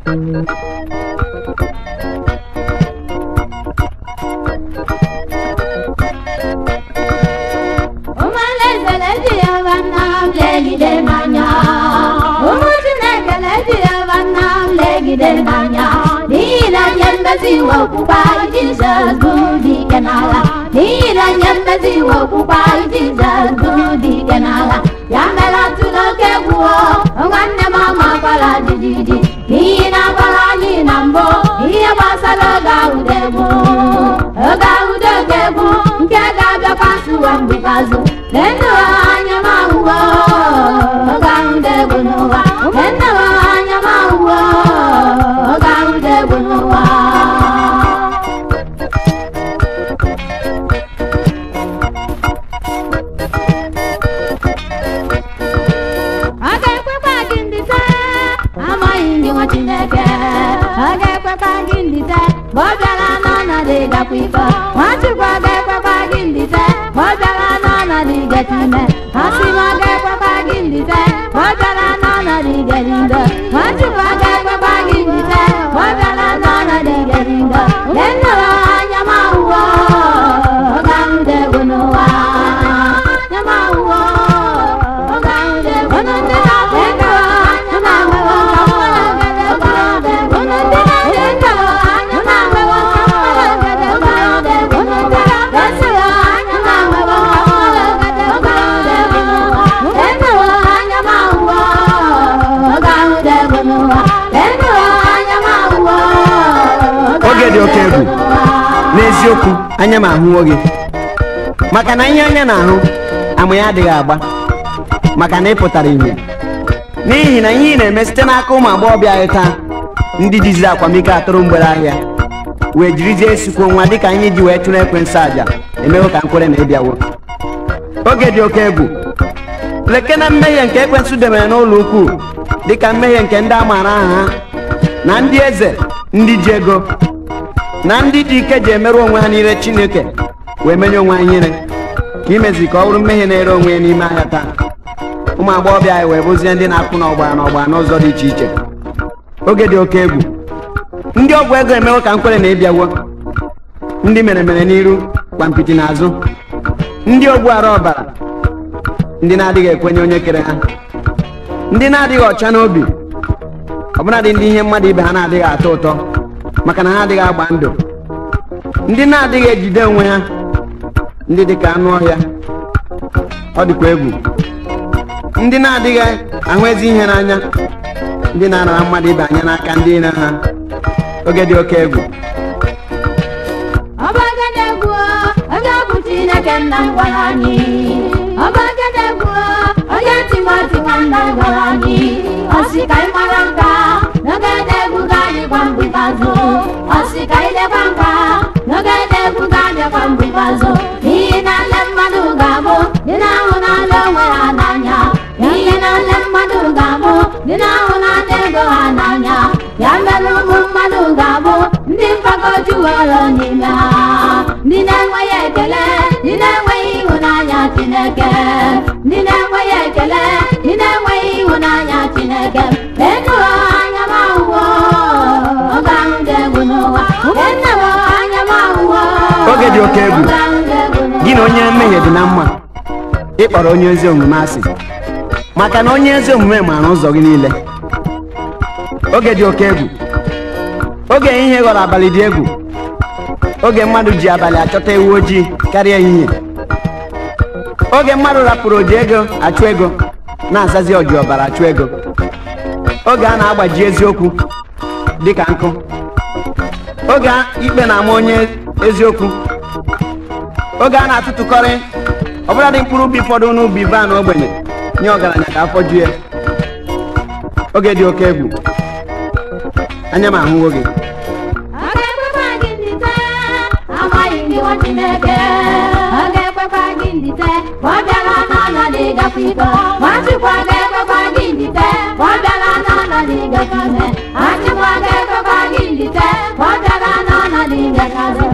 ụmụalaeze na-eji ya nwanna m legide n'anya ụmụ chineke na-eji ya nwanna m legide n'anya n'ihi na nye mmezi iwe okpukpe anyị jizọs bụ dike n'agha n'ihi na nye mmezi iwe okpukpe anyị jizọs bụ dike n'agha ya mere atụla oke egwu o nwanne m amakwala jijiji n'ihi na gwara anyị na mbụ ihe gbasara oge ahụdegbu oge ahụdegbu nke ga-abịakwa nsụwa mgbe ikpeazụ lenu anya m ahụwo oge ahụdegbu n'ụwa lenu anya m ahụwo oge ahụdegbu n'ụwa ọ ga-ekwekwa gị ndịte amaghị ndị nwa chineke ọ ga-ekwekwa gị ndịte ma ọ bịara n'ọnọdụ ịgakwa iko nwachukwu ọ ga-ekwekwa gị ndịte ma ọ bịara n'ọnọdụ igete ime asị m ọ ga-ekwekwa gị ndịte ma ọ bịara n'ọnọdụ igeri ndo nwachukwu ọ ga-ekwekwa gị ndịte ma ọ bịara n'ọnọdụ igeri ndo lenu anya m ahụwo oge ahụ dị egwu n'ụwa anya m ahụwo oge ahụ dị egwu n'ụwa lenu anya m ahụwo oge ahụ dị egwu n'ụwa lenu anya m ahụwo oge ahụ dị egwu n'ụwa lenu anya m ahụwo oge ahụ dị egwu n'ụwa lenu anya m ahụwo oge ahụ dị egwu n'ụwa lenu anya m ahụwo Oge dị oke egwu. n'eziokwu anya m ahụwo gị maka na ihe anya na-ahụ ama ya adịghị agba maka na ị pụtara ihe n'ihi na ihe ị na-eme site n'aka ụmụ agbọghọbịa anyị taa ndị jiziri akwamiko atụrụ mgbere ahịa wee jirizie esikwo nwa dịka anyị ji wee chụrụ ekwensị àjà emewo ka nkwere na ịbịawo oge dị oke egwu leke na mmehie nke ekwensụ debere n'ụlọ ukwu dịka mmehie nke ndị a maara aha ha na ndị eze ndị ji ego na ndị dị ike ji emerụ onwe ha n'ire chineke wee menye onwe ha ihere ka imezi ka ọ bụrụ mmehie na-ere onwe ya n'ime ahịa taa ụmụ agbọghọbịa anyị wee bụzie ndị na-akwụ n'ọgbara n'ọgbara n'ụzọ dị iche iche oge dị oke egwu ndị ọgwụ ego emewo ka nkwere na ịbịawo ndị mere mere n'iru kwampiti n'azụ ndị ogbu ara ọbara ndị na-adịghị ekwenye onye kere ha ndị na-adịghị ọcha n'obi ọbụladị ndị ihe mmadụ ibe ha na-adịghị atọ ụtọ maka na ha adịghị agba ndụ ndị na-adịghị ejide onwe ha ndị dịka anụ ọhịa ọ dịkwa egwu ndị na-adịghị ahụ ezi ihe n'anya ndị na-anara mmadụ ibe anya n'aka ndị ire ha oge dị oke egwu ọbagedegwu onye ọ bụ chineke nna m gwara anyị ọbagedegwu onye timoti nwanna m gwara anyị ọsị ka ị mara nka n'ogedegwu ga-adịkwa mgbe ikpeazụ ọsị ka ị lekwa nka n'ogedegwu ga-abịakwa mgbe ikpeazụ n'ihi na nle mmadụ ga-abụ dị na-ahụ n'ala onwe ha n'anya n'ihi na nle mmadụ ga-abụ dị na-ahụ n'ala ego ha n'anya ya mere ụmụ mmadụ ga-abụ ndị mgbagwojuwere n'ime ha ndị na-enweghị ekele ndị na-enweghị ịhụnanya chineke ndị na-enweghị ekele ndị na-enweghị ịhụnanya chineke lenu anya m ahụwo oge ahụ dị egwu n'ụwa lenu anya m ahụwo Oge dị oke egwu. oge ahụ dị egwu n'ụwa gị na onye mmehie dị na mma ịkpọrọ onye ezi omume asị maka na onye ezi omume maara ụzọ gị niile oge dị oke egwu oge ehihie ghọrọ abalị dị egwu oge mmadụ ji abalị achọta ewu ojii karịa ehihie oge mmadụ rapụrụ oji ego achụ ego na-azazi oji ọbara achụ ego oge a na-agbaji eziokwu dịka nkụ oge a- ikpe na-ama onye eziokwu oge a na-atụtụkọrị ọbụladị mkpụrụ ubi fọdụ n'ubi van ogbenye nye ọgaranya ka afọ ju ya oge dị oke egwu anya m ahụwo gị ọ ga-ekwekwa gị ndịte amaghị ndị nwa chineke ọ ga-ekwekwa gị ndịte ma ọ bịara n'ọnọdụ ịgakwa iko nwachukwu ọ ga-ekwekwa gị ndịte ma ọ bịara n'ọnọdụ ịgakwa ime nwachukwu ọ ga-ekwekwa gị ndịte ma ọ bịara n'ọnọdụ ịgakwa